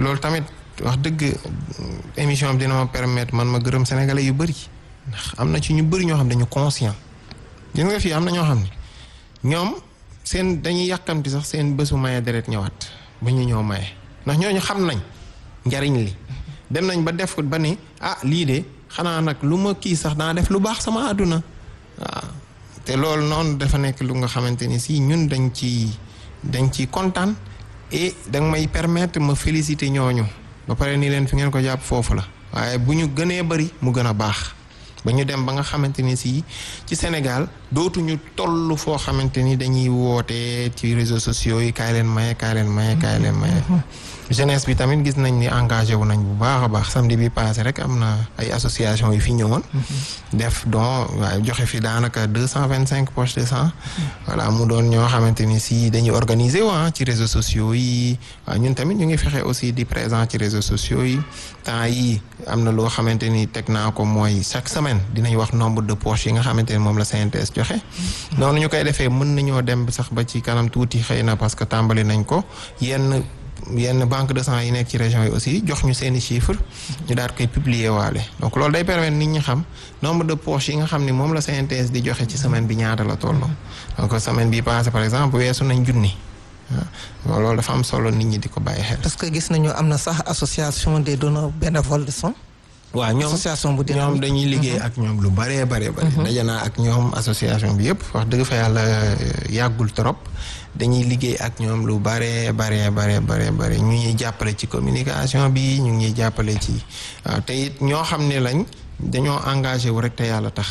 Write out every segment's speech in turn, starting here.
loolu tamit wax dëgg émission bi dina ma permettre man ma gërëm sénégalais yu bëri ndax am na ci ñu bëri ñoo xam dañu conscient gis nga fii am na ñoo xam ne ñoom seen dañuy yàkkamti sax seen bésu maye deret ñëwaat ba ñu ñëw maye ndax ñooñu xam nañ njariñ li dem nañ ba def ba ni ah lii de xanaa nag lu ma kii sax daa def lu baax sama àdduna waaw te loolu noonu dafa nekk lu nga xamante ni si ñun dañ ci dañ ci kontaan et danga may permettre ma féliciter ñooñu ba pare ni leen fi ngeen ko jàpp foofu la waaye bu ñu gënee bari mu gën a baax ba ñu dem ba nga xamante ni si ci Sénégal dootuñu toll foo xamante ni dañuy woote ci réseaux sociaux yi kaay leen maye kaay leen maye kaay leen maye. jeunesse bi tamit gis nañ ni engagé wu nañ bu baax a baax samedi bi passé rek am na ay association yu fi ñëwoon. def don waaye joxe fi daanaka deux cent vingt cinq poches de sang. voilà mu doon ñoo xamante ni si dañuy organiser waa ci réseaux sociaux yi waaw ñun tamit ñu ngi fexe aussi di présent ci réseaux sociaux yi temps yi am na loo xamante ni teg naa ko mooy chaque semaine dinañ wax nombre de poches yi nga xamante ni moom la CNTS joxe. noonu ñu koy defee mën nañoo dem sax ba ci kanam tuuti xëy na parce que tàmbali nañ ko yenn. yenn banque de sang yi nekk ci région yi aussi jox ñu seeni chiffres ñu daal koy publier waale donc loolu day permettre nit ñi xam nombre de poches yi nga xam ni moom la CNTS di joxe ci semaine bi ñaata la toll donc semaine bi passé par exemple weesu nañ junni waaw loolu dafa am solo nit ñi di ko bàyyi xel. parce que gis nañu am na sax association des donneurs bénévoles de sang. waaw ñoom association bu ñoom dañuy liggéey ak ñoom lu bëree bëree bëri. daje naa ak ñoom association bi yëpp wax dëgg fa yàlla yàggul trop. dañuy liggéey ak ñoom lu bare bare bare bare bare ñu ñuy jàppale ci communication bi ñu ngi ñuy jàppale ci waaw te it ñoo xam ne lañ dañoo engagé wu rek te yàlla tax.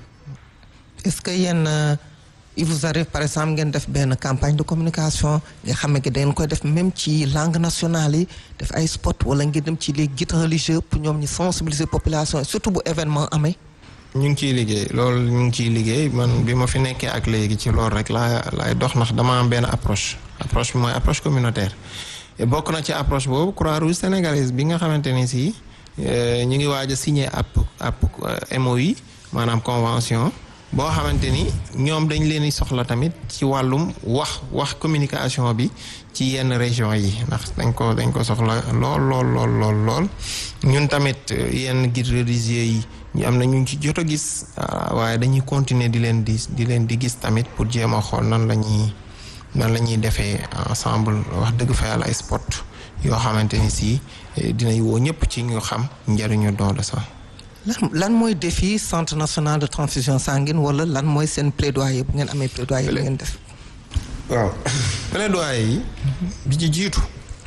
est-ce que yéen il vous arrive par exemple ngeen def benn campagne de communication nga xam ne da ngeen koy def même ci langue nationale yi def ay spot wala ngeen dem ci les guides religieux pour ñoom ñu sensibiliser population surtout bu événement amee. ñu ngi ciy liggéey loolu ñu ngi ciy liggéey man bi ma fi nekkee ak léegi ci loolu rek laa laay dox ndax dama am benn approche approche bi mooy approche communautaire bokk na ci approche boobu Croix-Rouge sénégalaise bi nga xamante ni si ñu ngi waaj a signé ab ab MOU maanaam convention boo xamante ni ñoom dañ leen di soxla tamit ci wàllum wax wax communication bi ci yenn région yi ndax dañ ko dañ ko soxla lool lool lool lool lool ñun tamit yenn guides religieux yi ñu am na ñu ci jot a gis waaye dañuy continuer di leen di di leen di gis tamit pour jéem a xool nan la ñuy nan la ñuy defee ensemble wax dëgg fa yàlla ay spot yoo xamante ni si dinañ woo ñëpp ci ñu xam njëriñu don de sang. lan lan mooy défi centre national de transfusion sanguine wala lan mooy seen plaidoyer bu ngeen amee plaidoyer bu ngeen def. waaw plaidoyer yi. bi ci jiitu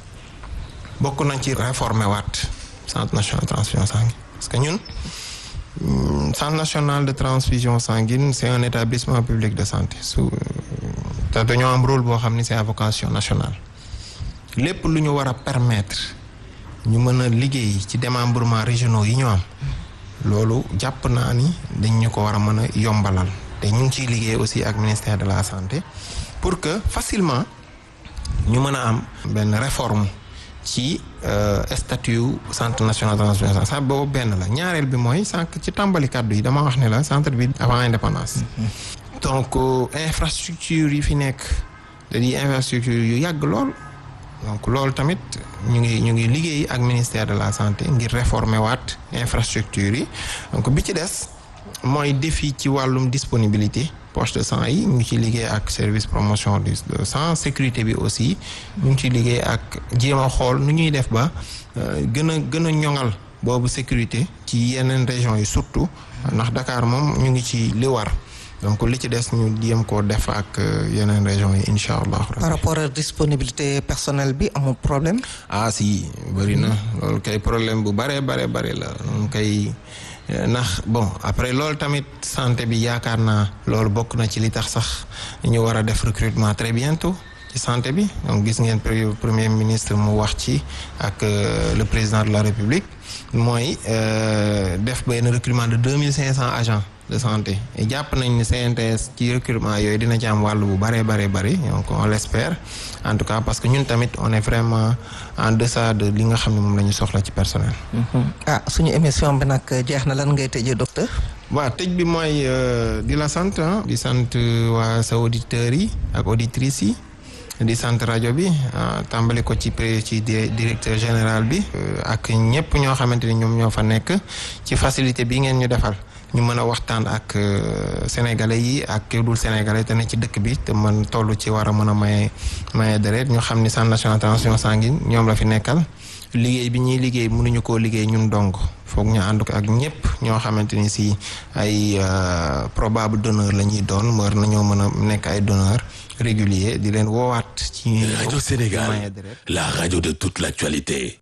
bokk nañ ci réformer waat centre national de transfusion sanguine parce que ñun. centre national de transfusion sanguine c'est un établissement public de santé su te dañoo am rôle boo xam ni c'est à vocation nationale lépp lu ñu war a permettre ñu mën a liggéey ci démembrement régionaux yi ñu am loolu jàpp naa ni dañ ñu ko war a mën a yombalal te ñu ngi ciy liggéey aussi ak ministère de la santé pour que facilement ñu mën a am benn réforme ci statut centre national de transfusion sanguine boobu benn la ñaareel bi mooy sànq ci tàmbali kàddu yi dama wax ne la centre bi avant indépendance donc infrastructure yi fi nekk da di infrastructure yu yàgg lool donc loolu tamit ñu ngi ñu ngi liggéey ak ministère de la santé ngir réformer waat infrastructure yi donc bi ci des mooy défi ci wàllum disponibilité poche de sang yi ñu ngi ciy liggéey ak service promotion du sang sécurité bi aussi ñu ngi ciy liggéey ak jéem a xool nu ñuy def ba gën a gën a ñoŋal boobu sécurité ci yeneen régions yi surtout ndax Dakar moom ñu ngi ci li war donc li ci des ñu jéem koo def ak yeneen régions yi incha allah. par rapport à disponibilité personnelle bi amul problème. ah si bëri na loolu kay problème bu bare bare bare la moom kay. ndax bon après loolu tamit santé bi yaakaar naa loolu bokk na ci li tax sax ñu war a def recrutement très bientôt ci santé bi donc gis ngeen premier ministre mu wax ci ak le président de la république mooy def benn recrutement de deux mille cinq cents agents de santé et jàpp nañ ni CNTS ci recrutement yooyu dina ci am wàll bu bare bare bari donc on l'espère en tout cas parce que ñun tamit on est vraiment en deçà de li nga xam ne moom la ñu soxla ci personnel. ah suñu émission bi nag jeex na lan ngay tëjee docteur. waaw tëj bi mooy di la sant di sant waa sa auditeurs yi ak auditrices yi di sant rajo bi tàmbali ko ci ci directeur général bi ak ñëpp ñoo xamante ni ñoom ñoo fa nekk ci facilité bi ngeen ñu defal ñu mën a waxtaan ak sénégalais yi ak kii dul sénégalais te ne ci dëkk bi te man toll ci war a mën a maye maye deret ñu xam ni centre national transfusion sanguine ñoom la fi nekkal liggéey bi ñuy liggéey mënuñu koo liggéey ñun dong foog ñu ànd ko ak ñëpp ñoo xamante ni si ay probable donneur la ñuy doon war nañoo mën a nekk ay donneur régulier di leen woowaat ci Radio Sénégal la radio de toute l'actualité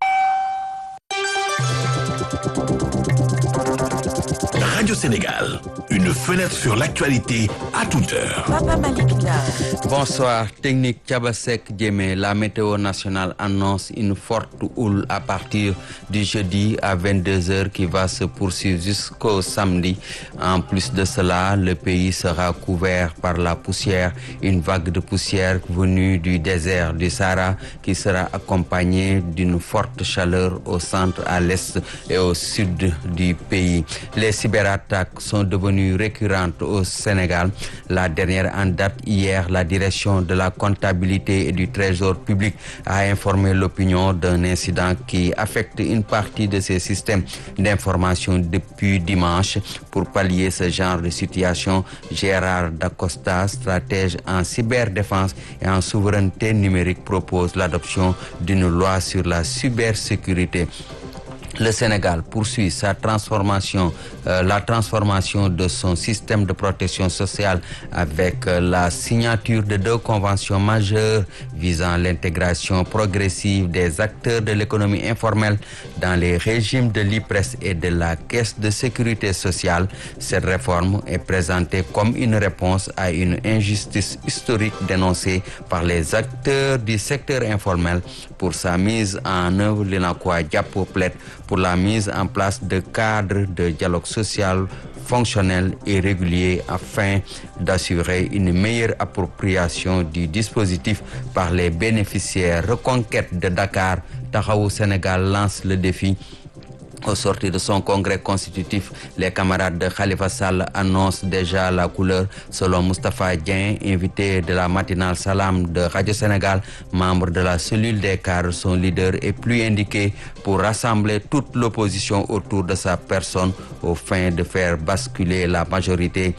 Radio Sénégal, une fenêtre sur l'actualité à toute heure. Papa Malik Bonsoir. Technique Tchabasek Djemé, la météo nationale annonce une forte houle à partir du jeudi à 22h qui va se poursuivre jusqu'au samedi. En plus de cela, le pays sera couvert par la poussière, une vague de poussière venue du désert du Sahara qui sera accompagnée d'une forte chaleur au centre, à l'est et au sud du pays. Les cyberattaques sont devenues récurrentes au Sénégal. La dernière en date hier, la direction de la comptabilité et du trésor public a informé l'opinion d'un incident qui affecte une partie de ces systèmes d'information depuis dimanche. Pour pallier ce genre de situation, Gérard Dacosta, stratège en cyberdéfense et en souveraineté numérique, propose l'adoption d'une loi sur la cybersécurité. Le Sénégal poursuit sa transformation, euh, la transformation de son système de protection sociale avec euh, la signature de deux conventions majeures visant l'intégration progressive des acteurs de l'économie informelle dans les régimes de l'IPRES et de la Caisse de sécurité sociale. Cette réforme est présentée comme une réponse à une injustice historique dénoncée par les acteurs du secteur informel. Pour sa mise en œuvre, l'INACOA Diapo plaide pour la mise en place de cadres de dialogue social fonctionnel et régulier afin d'assurer une meilleure appropriation du dispositif par les bénéficiaires. Reconquête de Dakar, Tahaou Sénégal lance le défi au sortir de son congrès constitutif, les camarades de Khalifa Sall annoncent déjà la couleur. Selon Moustapha Dien, invité de la matinale Salam de Radio Sénégal, membre de la cellule des cadres, son leader est plus indiqué pour rassembler toute l'opposition autour de sa personne au fin de faire basculer la majorité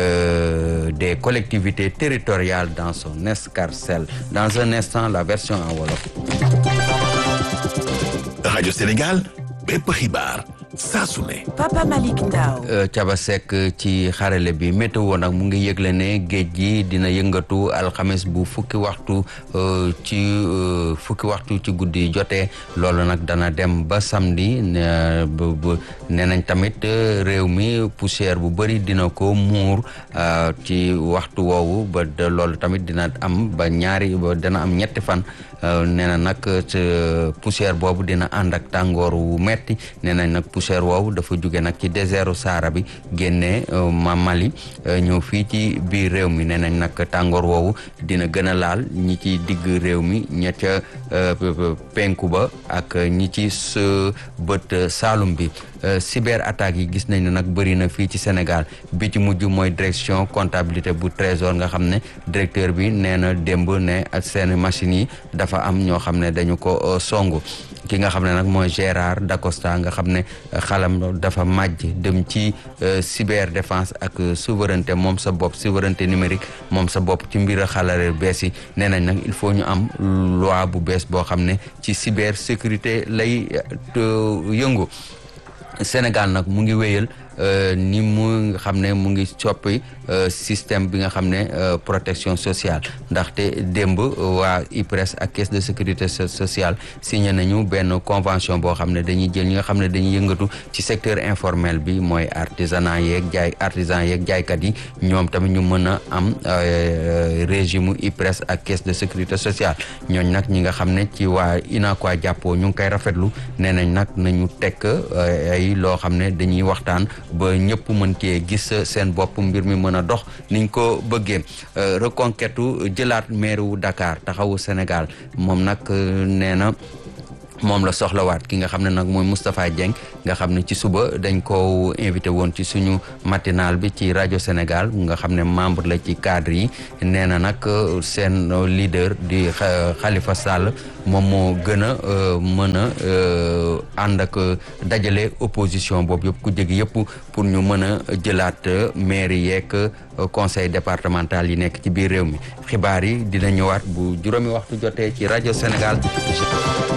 euh, des collectivités territoriales dans son escarcelle. Dans un instant, la version en Wolof. Radio Sénégal bépp xibaar saa su ne. Papa Malick Ndao. Thiaba Seck ci xarale bi météo nag mu ngi yëgle ne géej gi dina yëngatu alxames bu fukki waxtu ci fukki waxtu ci guddi jotee loolu nag dana dem ba samedi nee nañ tamit réew mi poussière bu bëri dina ko muur ci waxtu woowu ba loolu tamit dina am ba ñaari ba dana am ñetti fan nee na nag poussière boobu dina ànd ak tàngoor wu metti nee nañ nag poussière woowu dafa jóge nag ci désertu Sahara bi génnee ma Mali ñëw fii ci biir réew mi nee nañ nag tàngoor woowu dina gën a laal ñi ci digg réew mi ña ca penku ba ak ñi ci bët Saalum bi cyber attaques yi gis nañ ne nag bëri na fii ci Sénégal bi ci mujj mooy direction comptabilité bu trésor nga xam ne directeur bi nee na démb ne ak seen machines yi dafa am ñoo xam ne dañu ko songu ki nga xam ne nag mooy Gérard Dacosta nga xam ne xalam dafa màjj dem ci cyber défense ak souveraineté moom sa bopp souveraineté numérique moom sa bopp ci mbir xalare bees yi nee nañ nag il faut ñu am loi bu bees boo xam ne ci cyber sécurité lay yëngu Sénégal nag mu ngi wéyal ni mu nga xam ne mu ngi soppi système bi nga xam ne protection sociale ndaxte démb waa IPRES ak caisse de sécurité sociale signé nañu benn convention boo xam ne dañuy jël ñi nga xam ne dañuy yëngatu ci secteur informel bi mooy artisanat yeeg jaay artisan yeeg jaaykat yi ñoom tamit ñu mën a am régime IPRES ak caisse de sécurité sociale ñooñ nag ñi nga xam ne ci waa UNACOIS jàppoo ñu ngi koy rafetlu nee nañ nag nañu tekk ay loo xam ne dañuy waxtaan ba ñëpp mën cee gis seen bopp mbir mi mën a dox niñ ko bëggee reconquête jëlaat maire wu Dakar taxawu Sénégal moom nag nee na moom la soxlawaat ki nga xam ne nag mooy Moustapha Dieng nga xam ne ci suba dañ ko invité woon ci suñu matinal bi ci rajo Sénégal nga xam ne membre la ci cadre yi nee na nag seen leader di Khalifa Sall moom moo gën a mën a ànd ak dajale opposition boobu yëpp ku jegi yëpp pour ñu mën a jëlaat mairie yeeg conseil départemental yi nekk ci biir réew mi xibaar yi dina ñëwaat bu juróomi waxtu jotee ci rajo Sénégal